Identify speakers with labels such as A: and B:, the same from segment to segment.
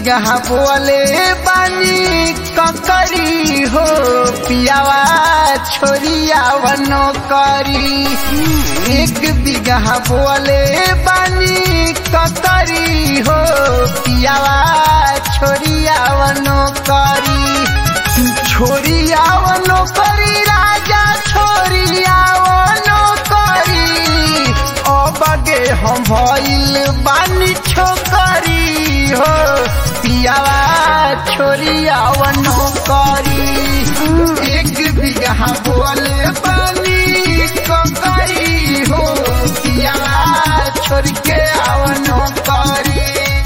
A: बिगहा बोले बानी ककरी हो पियावा छोरिया वनो करी एक बिगहा बोले बानी ककरी हो पियावा छोरिया वनो करी छोरिया वनो करी राजा छोरिया वनो करी ओ बगे हम भइल बानी छोकरी हो पियावा छोरिया वनो करी एक बिगहा बोले बानी ककरी हो पियावा छोड़ के आवनो करी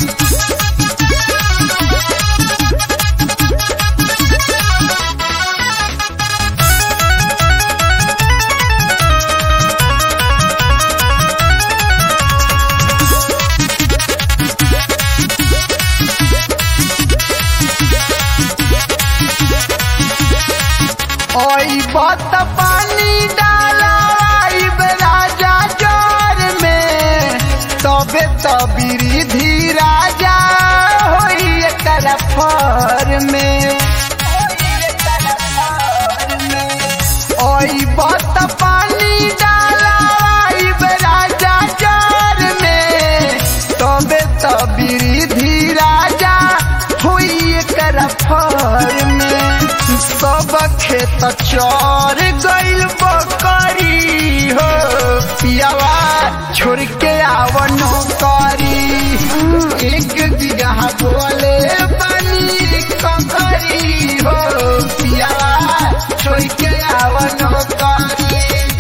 A: ओई बत पानी डाला राजा जोर में तबे तबीरी धी राजा होई एकर फर में ओई बत पानी डाला राजा जोर में तबे तबीरी धी राजा होई एकर फर में सब खेत चर गइल बकरी हो पियावा छोड़ के आवनो करी एक बिगहा बोले बनी ककरी हो पियावा छोड़ के आवनो करी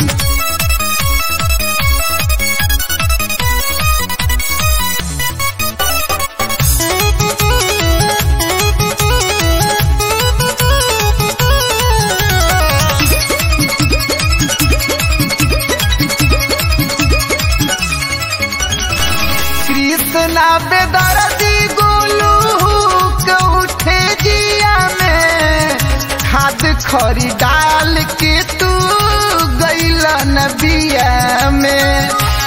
A: कृष्णा बेदर्दी गोलू के उठे जिया में खाद खरी डाल के तू गैल नबिया में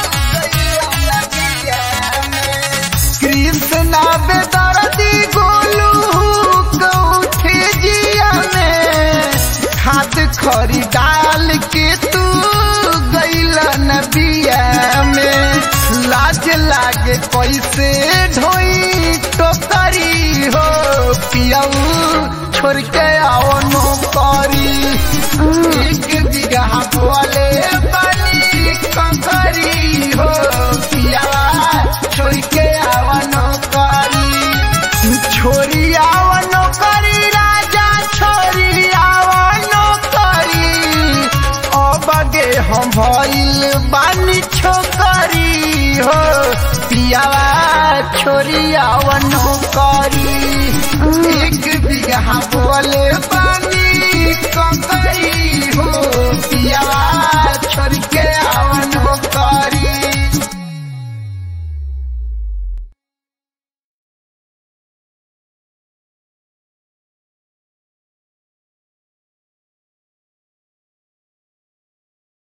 A: कृष्णा बेदर्दी गोलू के उठे जिया में खाद खरी डाल के तू गैल नबिया में लाज लागे कैसे ढोई टोकरी हो पियाऊ छोड़ के आओ नो करी एक बिगहा बोले बनी ककरी हो पियावा छोड़ के आओ नो करी छोरी आओ नो करी राजा छोरी आओ नो करी ओ बगे हम भइल बानी छोकरी हो पियावा छोरिया वनो करी एक बिगहा बोले बानी ककरी हो पियावा